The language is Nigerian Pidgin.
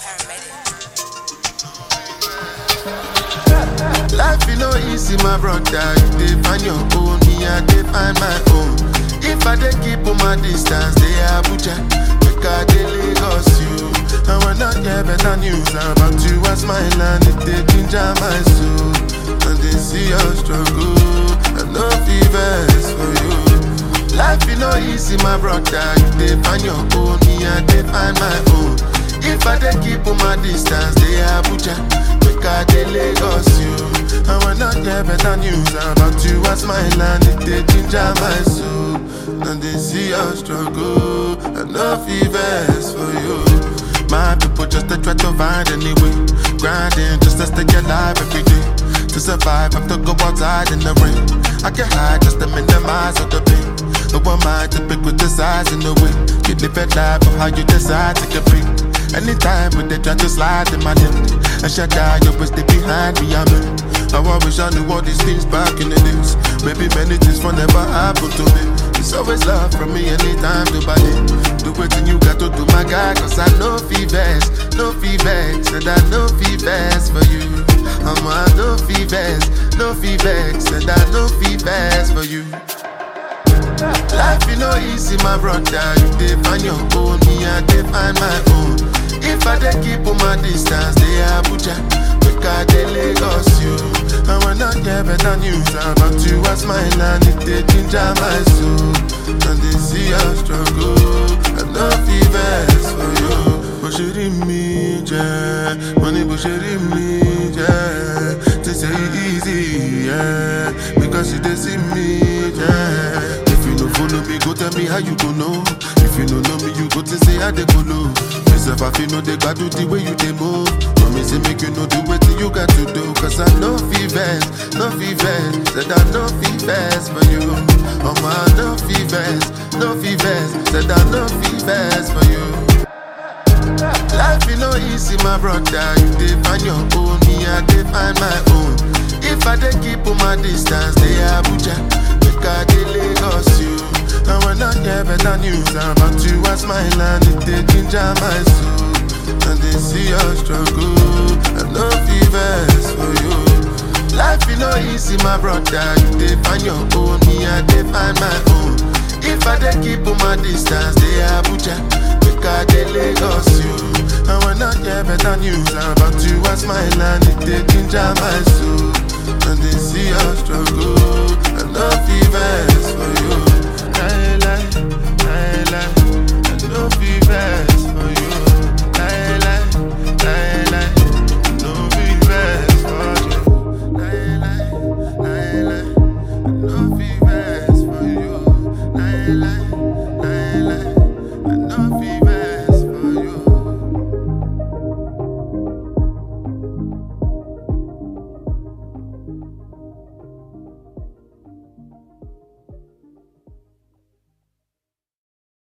Life you know easy, my brother. You dey find your own, me I dey find my own. If I dey keep on my distance, they Abuja, make I dey Lagos you. And when I hear better news about you, I smile and it dey ginger my soul. And they see your struggle, and no fevers for you. Life you know easy, my brother. You dey find your own, me I dey find my own. If I dey keep on my distance, they Abuja, make I dey Lagos you. And when I hear better news about you, I smile and it dey ginger my soul. And they see your struggle, and no fevers for you. My people just to try to find any way, grinding just to stay alive every day. To survive, have to go outside in the rain. I can hide just to minimize all the pain. No one mind to pick with the size in the way. You live a life of how you decide to compete. Anytime when they try to slide in my lip, and shut down, you always stay behind me. I'm in. How I wish I knew all these things back in the days. Maybe many things will never happen to me. It's always love from me anytime to buy it. Do what you got to do, my guy, cause I know fevers, no fevers, and I know fevers for you. I'm a no fevers, no fevers, and I know fevers for you. Life you know easy, my brother. You dey find your own, me I dey find my own. If I dey keep on my distance, they Abuja, make I dey Lagos you. And when I hear better news about you, I smile and it dey ginger my soul. And they see your struggle, and no fevers for you. Bó ṣe rí mi jẹ́, mo ní bó ṣe rí mi jẹ́. They say it easy, yeah, because you dey see me, yeah. If you no follow me, go tell me how you go know. If you no know me, you go to say how they go low. Myself, I feel no they got do the way you they move. No me say make you know do what you got to do. Cause I know fevers, no fevers. Said I know fevers for you. Oh my, no fevers, no fevers. Said I know fevers for you. Life you know easy, my brother. You dey find your own, me I dey find my own. If I dey keep on my distance, they Abuja, make I dey Lagos you. And when I hear better news about you, I smile and it dey ginger my soul. And they see your struggle, and no fevers for you. Life you know easy, my brother. You dey find your own, me I dey find my own. If I dey keep on my distance, they Abuja, make I dey Lagos you. And when I hear better news about you, I smile and it dey ginger my soul. And they see your struggle, and no fevers for you.